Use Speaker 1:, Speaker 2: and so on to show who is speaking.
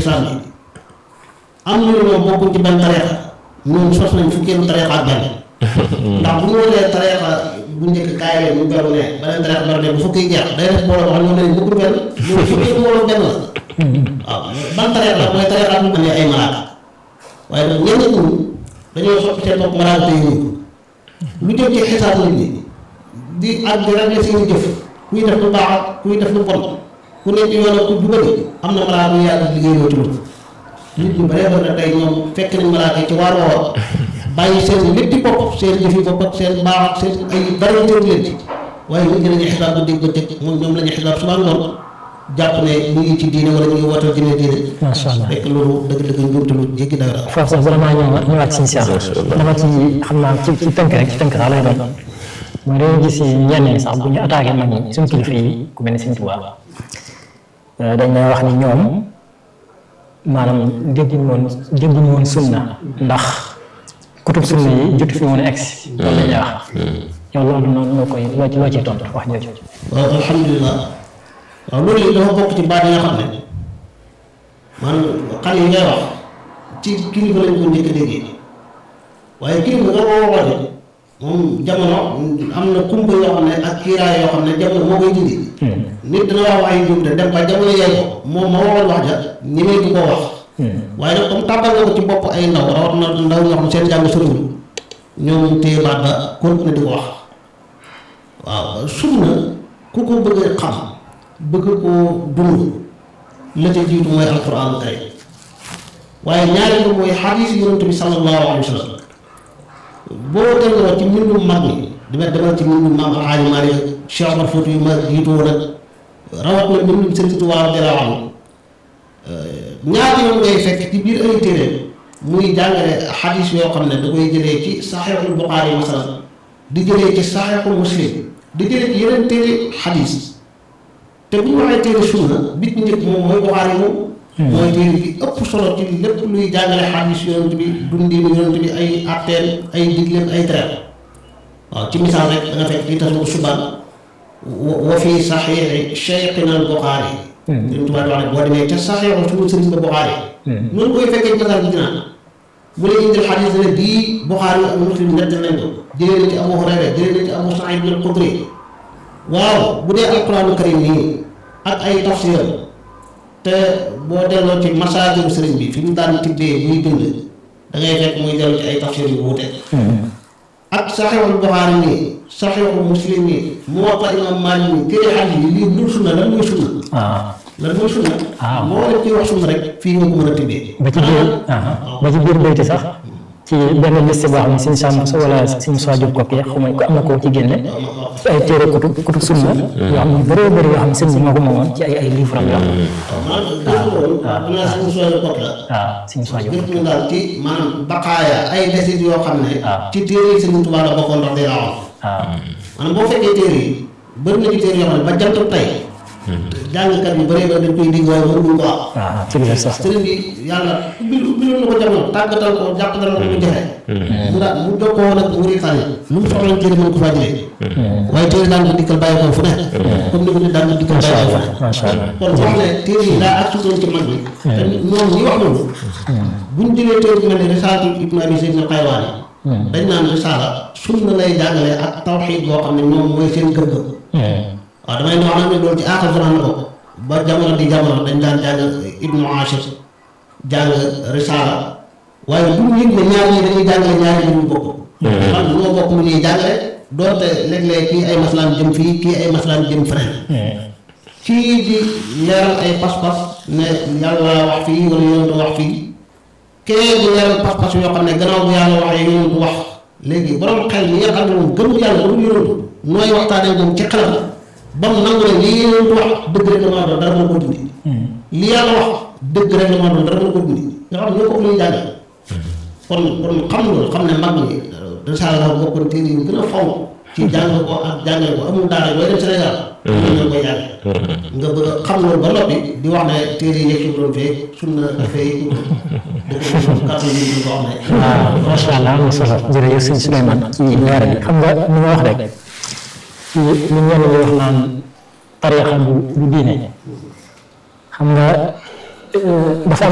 Speaker 1: lislaam yi am ñu ne ñoom bokkuñ ci benn tariixa ñoom sos nañ fukkeelu tariixa ak benn ndax bu ñu wonee tariixa bu njëkk kaay leen ñu beru ne beneen tariixa beru ne bu fukki jeex day def booloo wax ñoom leen bokkuñ benn loolu fukkeelu booloo benn la waaw ban tariixa la mooy tariixa bu ne ay malaaka waaye nag ñenn ñi dañoo soppi seen bopp malaaka te yëngu lu jëm ci xisaab nit ñi di ak di régler seeni jëf kuy def lu baax ak kuy def lu bon ku nekk yoon ak ku jubali am na malaaka yu yàlla liggéey loo ci loolu nit ñu bare bare tey ñoom fekk nañ malaaka yi ci waar woowa bàyyi seen lépp di bopp seen jëf yi bopp ak seen baax ak seen ay dara jël leen ci waaye nit ñi dañuy xisaab ba dégg ba dégg moom ñoom la ñuy xisaab suba ngoon jàpp ne ñu ngi ci diine wala ñu ngi wootal diine diine
Speaker 2: macha allah
Speaker 1: fekk loolu dëgg-dëgg njuumte lu jéggi dara
Speaker 2: foofu sax vraiment ñëwaat ñëwaat ci Cheikh dama ci xam naa ci ci tënk rek ci tënk sax lay doon mooy dañoo gis ñenn ñi sax bu ñu attaqué mag ñi suñu kilifa yi ku mel ni Sëñ Tuubaa dañ lay wax ni ñoom maanaam dégguñu woon dégguñu woon sunna ndax kutub sunna yi jotu fi woon a egsi loolu la ñuy wax yow loolu noonu loo koy loo ci loo ciy tontu wax jooju
Speaker 1: waaw alhamdulilah waaw loolu yi dafa bokk ci baat yi nga xam ne man xale yi ngay wax ci kilifa lañ ko njëkk a déggee waaye kilifa nga ko waxoon moom jamono am na kumpa yoo xam ne ak kiiraay yoo xam ne jamono moo koy dindi nit dina wax wax yu jub de dem ba jamono yee ko moom ma waxoon wax ja ñemee di ko wax waaye nag comme tàbbal nga ko ci bopp ay ndaw rawat na ndaw ñoo xam ne seen jàng soriwul ñoom téye baat ba continuer di ko wax waaw sunna ku ko bëgg a xam bëgg koo dund la ca jiitu mooy alquran kay waaye ñaareel bi mooy xadiis yonent bi sallallahu alayhi wa sallam boo delloo ci mbindum mag ñi dama demal ci mbindum maam Alxaaji Maalik Cheikh Omar Fouti yu ma jiitoo nag rawat na mbindum Sëriñ Tuubaa radiyallaahu anhu ñaari yoon ngay fekk ci biir ay téere muy jàngale xadiis yoo xam ne da koy jëlee ci saxiixul Buxaari masalan di jëlee ci saxiixul Muslim di jëlee ci yeneen téere xadiis te bu ñu waxee téere sunna bit njëkk moom mooy Buxaari moom mooy téere bi ëpp solo ci lépp luy jàngale xadiis yonent bi dundinu yonent bi ay atteen ay digleem ay tereem waaw ci misaal rek da nga fekk ci tasmu subaan wa fi saxiixi cheikhina al Buxaari Sëriñ Tuubaa wax ne boo demee ca saxiixu suñu sëriñ ba Buxaari noonu koy fekkee ci misaal bi dinaa mu lay indil xadiis ne bii Buxaari ak Muslim nett nañ ko jëlee na ci Abu Hurayra jëlee na ci Abu Saïd al Xudri waaw bu dee alquraanu karim nii ak ay tafsir te boo delloo ci masaajiru sëriñ bi fi mu daan tibbee muy bind da ngay fekk muy dellu ci ay tafsir yu wuute ak saxiixul Buxaari nii saxiixul Muslim nii Muwatta Imaam Maalik nii téere xadiis yi lii lu sunna lan mooy sunna lan mooy sunna moo leen ciy wax sunna rek fii nga ko mën a tibbee
Speaker 2: ba ci biir ba ci biir bayti sax ci benn liste boo xam ne suñu sàmm sa wala suñu soo jóg ko kii xaw ko am na koo ci génne ci ay téere kutub kutub sunna yoo xam ne bëree bëri yoo xam ne sëñ bi moo ko moomoon ci ay ay livre am yoo xam
Speaker 1: maanaam suñu sooy kot la
Speaker 2: waaw suñu soo jóg
Speaker 1: gëstu ñu daal ci maanaam baqaaya ay desit yoo xam ne ci téere yi Sëriñ Tuubaa la bokkoon ndax day rawoon
Speaker 2: waaw
Speaker 1: maanaam boo fekkee téere yi bëri na ci téere yoo xam ne ba jant tey jàngkat yu bëree ba dañ koy digg waaye mënuñu ko am
Speaker 2: waaw ci biir sax
Speaker 1: sëriñ bi yàlla ubbil ubbiloon na ko jamono tàggatal ko jàppatal ko mu jafe mu daal mu jokkoo nag mu ritaan yi lu mu soxla téere mën ko faa jëlee waaye téere daan ko dikkal bàyyi ko fu ne comme ni ko nit daan ko dikkal bàyyi ko fu ne
Speaker 2: macha allah
Speaker 1: kon wax ne téere yi daa ak sudoon ci mag bi te ñoom ñi wax loolu buñ jëlee téere bi mel ne risaatu ibnu abi zayd al qaywaani dañ naan risaala sunna lay jàngale ak tawxiid boo xam ne ñoom mooy seen gëm-gëm waaw damay wax nag ne loolu ci aaxir zaman la bokk ba jamono di jamono dañ daan jàng ibnu ashir jàng risaala waaye bu ñu yëg ne ñaar ñi dañuy jàngale ñaari mbir ñu bokk man ñoo bokk lu ñuy jàngale doonte léeg-léeg kii ay maslaan jëm fii kii ay maslaan jëm feneen kii di leeral ay pas-pas ne yàlla wax fii wala yonentu wax fii kee di leeral pas-pas yoo xam ne gannaaw bu yàlla waxee yonentu wax léegi borom xel mi nga xam ne moom gëmul yàlla gëmul yonentu nooy waxtaanee moom ci xelam ba mu nangu ne lii yonentu wax dëgg rek la maa doon dara mën ko dindi li yàlla wax dëgg rek la maa doon dara mën ko dindi nga xam ne ñoo ko lu ñu jàngal kon kon xam loolu xam ne mag ñi risaala dafa bokkoon téere yi gën a fonk ci jàng ko ak jàngale ko amul daara booy dem Sénégal ñoo koy jàng nga bëgg a xam loolu ba noppi di wax ne téere yi yëpp doon fee sunna dafay dëgg kàddu yi ñu ko wax ne
Speaker 2: waaw macha allah am na solo jërëjëf sëñ Souleymane ci leer bi xam nga ni nga wax rek ci li ñenn ñi wax naan tariixa du du diine xam nga dafa am